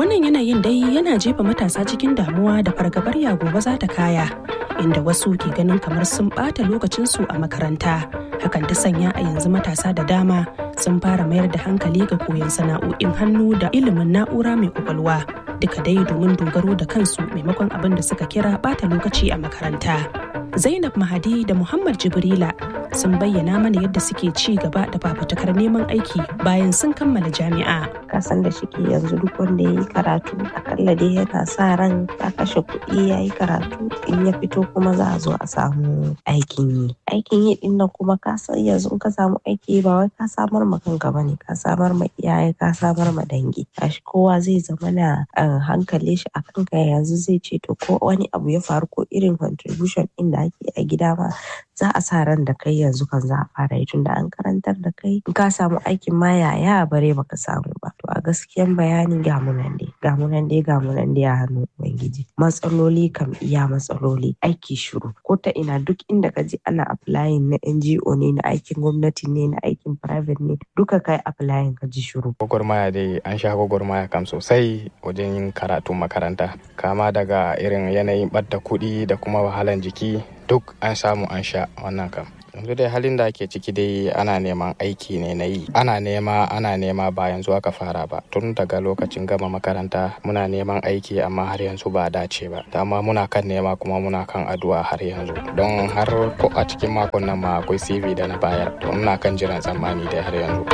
Wannan yanayin dai yana jefa matasa cikin damuwa da fargabar ya gobe za ta kaya, inda wasu ke ganin kamar sun ɓata lokacinsu a makaranta. Hakan ta sanya a yanzu matasa da dama sun fara mayar da hankali ga koyon sana'o'in hannu da ilimin na'ura mai kwakwalwa. Duka dai domin dogaro da kansu maimakon abin da suka kira ɓata lokaci a makaranta. Zainab Mahadi da Muhammad Jibrila sun bayyana mana yadda suke ci gaba da fafutukar neman aiki bayan sun kammala jami'a. kasan da shike yanzu duk wanda ya yi karatu akalla dai yana sa ran ya kashe kuɗi ya yi karatu in ya fito kuma za a zo a samu aikin yi aikin yi din nan kuma ka san yanzu in ka samu aiki ba wai ka samar ma kanka ba ne ka samar ma iyaye ka samar ma dangi gashi kowa zai zama na hankali shi a kanka yanzu zai ce to ko wani abu ya faru ko irin contribution din da ake a gida ma za a sa ran da kai yanzu kan za a fara yi tunda an karantar da kai in ka samu aikin ma yaya bare baka samu ba to a gaskiyan bayanin gamunan dai gamunan dai gamunan dai a hannun ubangiji matsaloli kam iya matsaloli aiki shiru ko ta ina duk inda ka ji ana applying na NGO ne na aikin gwamnati ne na aikin private ne duka kai applying ka ji shiru gwagwarmaya dai an sha gwagwarmaya kam sosai wajen yin karatu makaranta kama daga irin yanayin ɓadda kuɗi da kuma wahalan jiki duk an samu an sha wannan kam yanzu dai halin da ake ciki dai ana neman aiki ne na yi ana nema ana nema ba yanzu aka fara ba tun daga lokacin gama makaranta muna neman aiki amma har yanzu ba dace ba dama muna kan nema kuma muna kan addu'a har yanzu don har ko a cikin makon nan ma akwai cv da na bayar to muna kan jiran tsammani dai har yanzu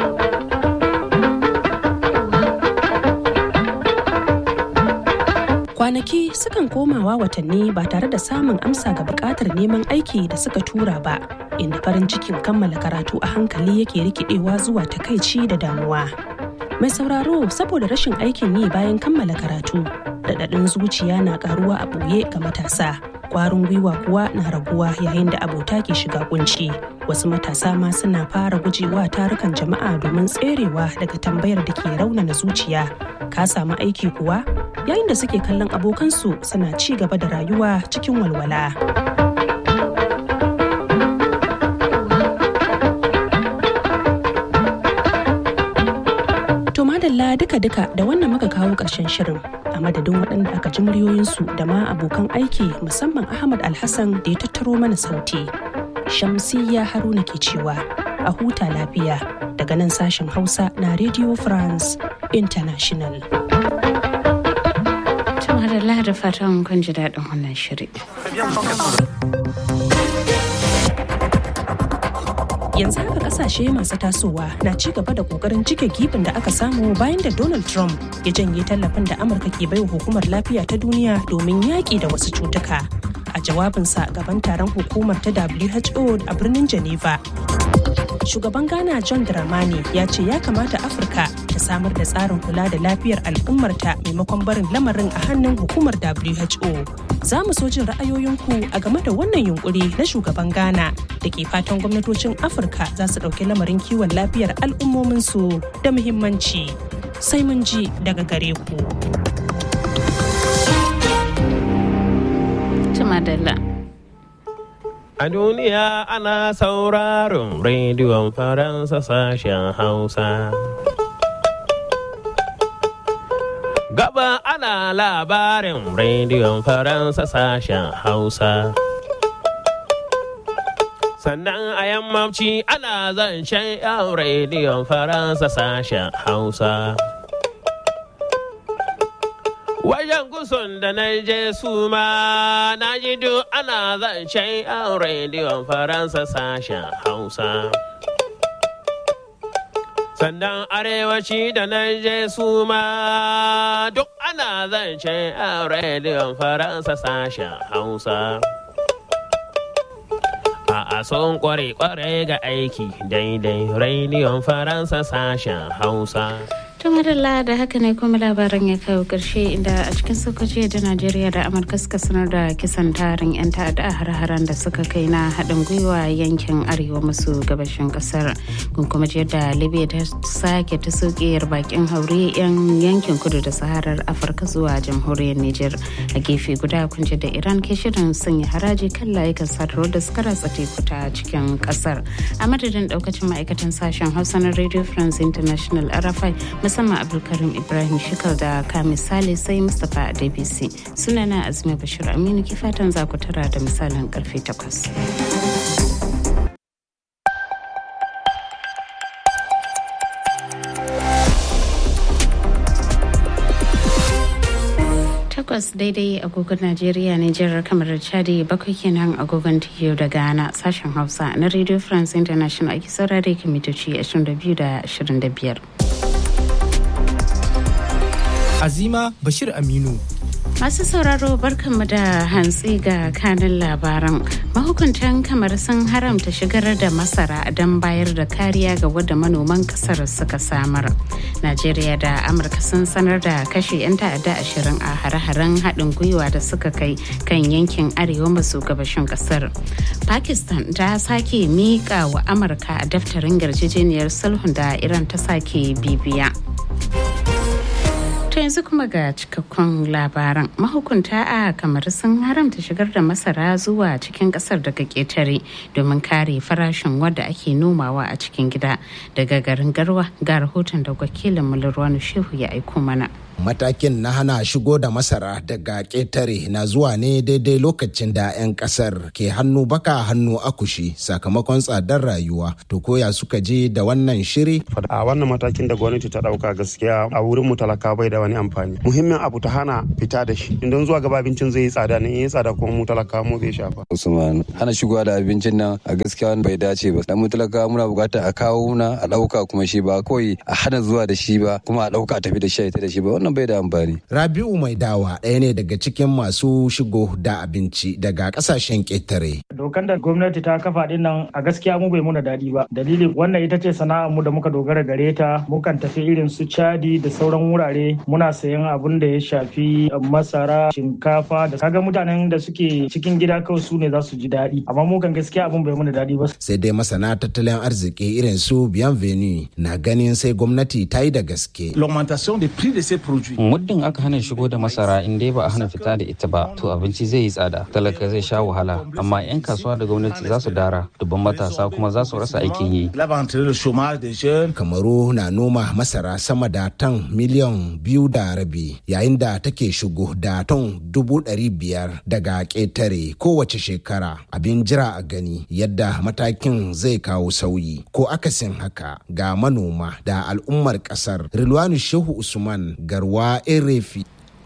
kwanaki sukan komawa watanni ba tare da samun amsa ga bukatar neman aiki da suka tura ba inda farin cikin kammala karatu a hankali yake rikidewa zuwa takaici da damuwa mai sauraro saboda rashin aikin yi bayan kammala karatu daɗaɗin zuciya na karuwa a ɓoye ga matasa kwarin gwiwa kuwa na raguwa yayin da abota ke shiga kunci wasu matasa ma suna fara gujewa tarukan jama'a domin tserewa daga tambayar da ke raunana zuciya ka samu aiki kuwa yayin da suke kallon abokansu suna ci gaba da rayuwa cikin walwala. To madalla duka-duka da wannan muka kawo ƙarshen shirin a madadin waɗanda aka ji muryoyinsu da ma abokan aiki musamman Ahmad Alhassan da ya tattaro mana sauti. Shamsiyya Haruna ke cewa a huta lafiya daga nan sashen Hausa na Radio France International. Madalla da fatan kun ji daɗin wannan shiri. Yanzu haka kasashe masu tasowa na ci gaba da kokarin cike gibin da aka samu bayan da Donald Trump ya janye tallafin da Amurka ke baiwa hukumar lafiya ta duniya domin yaƙi da wasu cutuka. A jawabinsa gaban taron hukumar ta WHO a birnin Geneva. Shugaban Ghana John Dramani ya ce ya kamata Afirka ta samar da tsarin kula da lafiyar al'ummarta maimakon barin lamarin a hannun hukumar WHO. Za mu so jin ra'ayoyinku a game da wannan yunkuri na shugaban Ghana da ke fatan gwamnatocin Afirka za su ɗauki lamarin kiwon lafiyar al'ummominsu da muhimmanci. Sai mun ji daga gare ku. Tumadalla. A duniya ana sauraron rediyon Faransa sashen Hausa. Gaba ana labarin rediyon Faransa sashen Hausa. Sannan a yammaci ana zancen yan rediyon Faransa sashen Hausa. Wajen gusun da na je su ma na ji duk ana zancen yan rediyon Faransa sashen Hausa. Sannan arewaci da na je su ma duk ana zancen yan rediyon Faransa sashen Hausa. A'a son kware-kware ga aiki daidai rediyon Faransa sashen Hausa. madalla da haka ne kuma labaran ya kawo karshe inda a cikin sokoci da najeriya da amurka suka sanar da kisan tarin 'yan ta'adda a har-haren da suka kai na haɗin gwiwa yankin arewa maso gabashin ƙasar kun kuma da libya ta sake ta sokiyar bakin haure 'yan yankin kudu da saharar afirka zuwa jamhuriyar niger a gefe guda kun da iran ke shirin sanya haraji kan layukan sadarwar da suka ratsa teku ta cikin ƙasar a madadin ɗaukacin ma'aikatan sashen hausa na radio france international rfi musamman abdulkarim ibrahim shikal da kamis sale sai mustapha adebisi sunana azumi bashir aminu ki fatan za ku tara da misalin karfe 8 takwas daidai agogon najeriya nijar kamar chadi bakwai kenan agogon tiyo da ghana sashen hausa na radio france international ake saurare kimitoci 22 da 25 azima bashir aminu Masu sauraro barkanmu da hantsi ga kanin labaran. Mahukuntan kamar sun haramta shigar da masara don bayar da kariya ga wadda manoman kasar suka samar. Najeriya da Amurka sun sanar da kashe 'yan ta'adda ashirin a hare-haren haɗin gwiwa da suka kai kan yankin arewa maso gabashin kasar. Pakistan ta sake miƙa wa Amurka a daftarin yarjejeniyar sulhun da Iran ta sake bibiya. To yanzu kuma ga cikakkun labaran mahukunta a kamar sun haramta shigar da masara zuwa cikin kasar daga ƙetare domin kare farashin wadda ake nomawa a cikin gida daga garin garwa ga rahoton da wakilin mulurwanu shehu ya aiko mana. matakin na hana shigo da masara daga ƙetare na zuwa ne daidai lokacin da 'yan ƙasar ke hannu baka hannu akushi sakamakon tsadar rayuwa to koya suka je da wannan shiri a wannan matakin da gwamnati ta ɗauka gaskiya a wurin mu talaka bai da wani amfani muhimmin abu ta hana fita da shi idan zuwa gaba abincin zai yi tsada ne in yi tsada kuma mu talaka mu zai shafa usman hana shigowa da abincin nan a gaskiya bai dace ba dan mu talaka muna buƙatar a kawo na a ɗauka kuma shi ba kawai a hana zuwa da shi ba kuma a ɗauka tafi da shi da shi ba wannan bai da amfani. Rabi'u mai dawa ɗaya ne daga cikin masu shigo da abinci daga ƙasashen ƙetare. Dokan da gwamnati ta kafa ɗin nan a gaskiya mu bai muna daɗi ba. Dalilin wannan ita ce sana'ar mu da muka dogara gare ta mukan tafi irin su Chadi da sauran wurare muna sayan abun da ya shafi masara, shinkafa da kaga mutanen da suke cikin gida kawai su ne za su ji daɗi. Amma mu kan gaskiya abun bai muna daɗi ba. Sai dai masana tattalin arziki irin su Bienvenue na ganin sai gwamnati ta yi da gaske. L'augmentation des prix de ces produits. muddin aka hana shigo da masara in dai ba a hana fita da ita ba to abinci zai yi tsada talaka zai sha wahala amma 'yan kasuwa da gwamnati za su dara dubban matasa kuma za su rasa aikin yi kamaru na noma masara sama da tan miliyan biyu da rabi yayin da take shigo da ton dubu ɗari biyar daga ƙetare kowace shekara abin jira a gani yadda matakin zai kawo sauyi ko akasin haka ga manoma da al'ummar ƙasar rilwanu shehu usman garwa erefi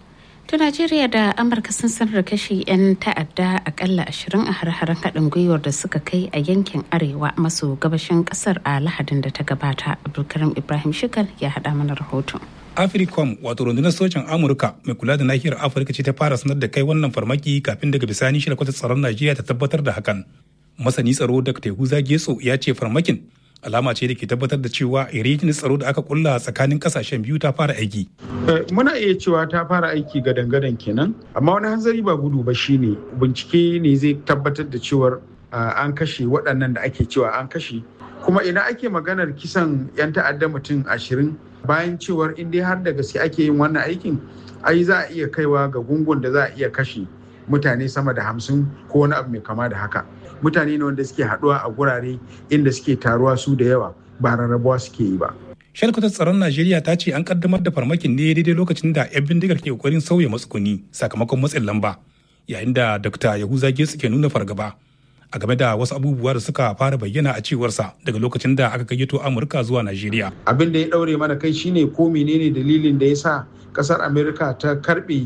To Najeriya da Amurka sun sanar da kashi 'yan ta'adda akalla ashirin a har-haren haɗin gwiwar da suka kai a yankin arewa maso gabashin ƙasar a lahadin da ta gabata. Abdulkarim Ibrahim Shikal ya haɗa mana rahoton. africom wato rundunar sojin amurka mai kula da nahiyar afirka ce ta fara sanar da kai wannan farmaki kafin daga bisani shi kwatar tsaron najeriya ta tabbatar da hakan masani tsaro da tehuza getso ya ce farmakin alama ce da ke tabbatar da cewa yarjejeniyar tsaro da aka kulla tsakanin kasashen biyu ta fara aiki. Muna iya cewa ta fara aiki ga dangadan kenan, amma wani hanzari ba gudu ba shine bincike ne zai tabbatar da cewar an kashe waɗannan da ake cewa an kashe. Kuma ina ake maganar kisan 'yan ta'adda mutum ashirin bayan cewar in dai har da gaske ake yin wannan aikin, ai za a iya kaiwa ga gungun da za a iya kashe mutane sama da hamsin ko wani abu mai kama da haka. mutane ne wanda suke haduwa a gurare inda suke taruwa su da yawa ba rarrabuwa suke yi ba. Shalkwatar tsaron Najeriya ta ce an kaddamar da farmakin ne daidai lokacin da 'yan bindigar ke kokarin sauya matsuguni sakamakon matsin lamba yayin da Dr. Yahuza Getsu ke nuna fargaba a game da wasu abubuwa da suka fara bayyana a cewarsa daga lokacin da aka gayyato Amurka zuwa Najeriya. Abin da ya daure mana kai shine ko menene dalilin da ya sa kasar Amerika ta karbe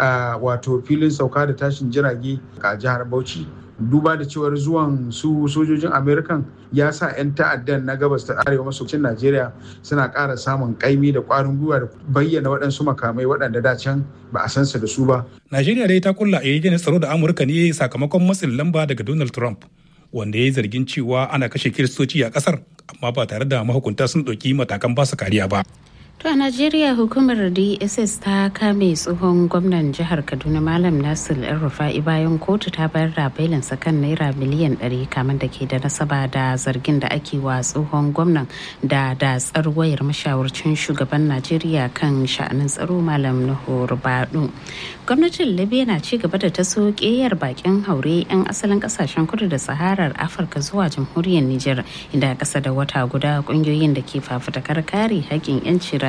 wato filin sauka da tashin jirage a jihar Bauchi duba da cewar zuwan su sojojin amerikan ya sa 'yan ta'addan na gabas ta arewa maso cin najeriya suna ƙara samun ƙaimi da ƙwarin gwiwa da bayyana waɗansu makamai waɗanda da can ba a san su da su ba najeriya dai ta kulla yarjejeniyar tsaro da amurka ne sakamakon matsin lamba daga donald trump wanda ya yi zargin cewa ana kashe kiristoci a ƙasar amma ba tare da mahukunta sun ɗauki matakan basu kariya ba To a Najeriya hukumar DSS ta kame tsohon gwamnan jihar Kaduna Malam Nasir El Rufa'i bayan kotu ta bayar da bailinsa kan naira miliyan 100 kamar da ke da nasaba da zargin da ake wa tsohon gwamnan da da wayar mashawarcin shugaban Najeriya kan sha'anin tsaro Malam Nuhu Rubadu. Gwamnatin Libya na ci gaba da taso ƙeyar bakin haure 'yan asalin kasashen kudu da Saharar Afirka zuwa jamhuriyar Nijar inda ƙasa da wata guda ƙungiyoyin da ke fafutakar kare haƙƙin 'yanci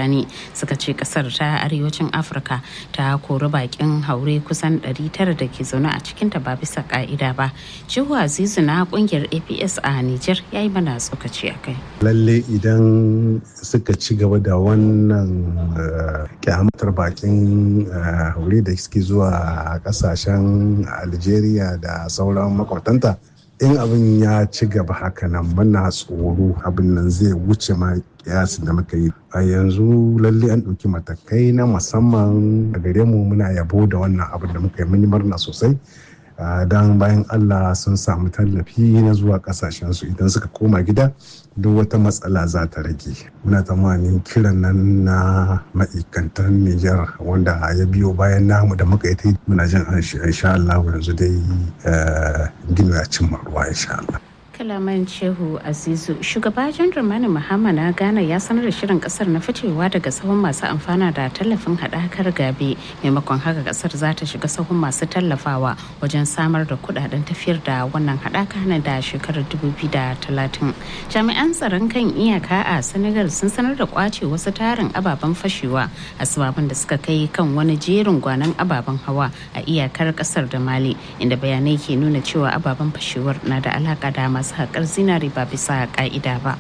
rani suka ce kasar ta arewacin afirka ta kori bakin haure kusan 900 da ke zaune a cikinta ba bisa ka'ida ba jihu azizu na kungiyar aps a niger ya yi mana tsokaci a kai lalle idan suka ci gaba da wannan kyamatar bakin haure da suke zuwa kasashen algeria da sauran makwabtanta in abin ya ci gaba haka nan muna tsoro abin nan zai wuce ma kiyasin da muka yi a yanzu lalle an ɗauki matakai na musamman a gare mu muna yabo da wannan abin da muka yi mun murna sosai don bayan allah sun samu tallafi na zuwa kasashensu idan suka koma gida duk wata matsala za ta rage muna tsammanin kiran nan na ma'aikantar nijar wanda ya biyo bayan namu da muka yi muna jin insha Allah yanzu dai gino ya cimma ruwa insha Allah kalaman shehu azizu shugaba jan ramani muhammad na ghana ya sanar da shirin kasar na ficewa daga sahun masu amfana da tallafin haɗakar gabe maimakon haka kasar za ta shiga sahun masu tallafawa wajen samar da kudaden tafiyar da wannan haɗaka na da shekarar 2030 jami'an tsaron kan iyaka a senegal sun sanar da kwace wasu tarin ababen fashewa a sababin da suka kai kan wani jerin gwanon ababen hawa a iyakar kasar da mali inda bayanai ke nuna cewa ababen fashewar na da alaka da masu haƙar zinari ba bisa ƙa'ida ba.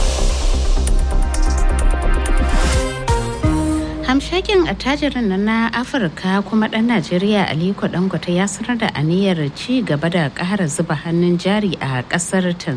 hamshakin attajirin na na afirka kuma ɗan najeriya aliko dangote ya sanar da aniyar ci gaba da ƙara zuba hannun jari a ƙasar